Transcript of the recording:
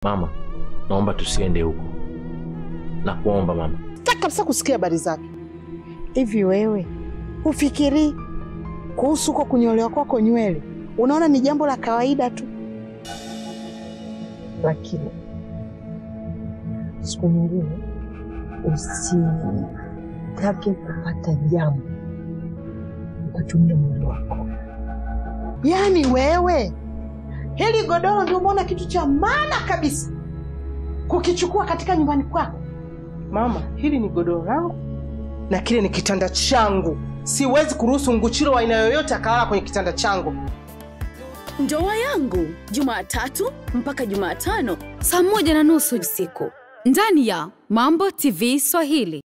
Mama, naomba tusiende huko. Nakuomba mama. Sitaki kabisa kusikia habari zake. Hivi wewe hufikiri kuhusu huko kunyolewa kwako nywele, unaona ni jambo la kawaida tu? Lakini siku nyingine usitake kupata jambo ukatumia mwili wako. Yaani wewe hili godoro ndio umeona kitu cha maana kabisa kukichukua katika nyumbani kwako? Mama, hili ni godoro langu na kile ni kitanda changu. Siwezi kuruhusu nguchiro wa aina yoyote akalala kwenye kitanda changu. Ndoa yangu Jumatatu mpaka Jumatano saa moja na nusu usiku ndani ya Mambo TV Swahili.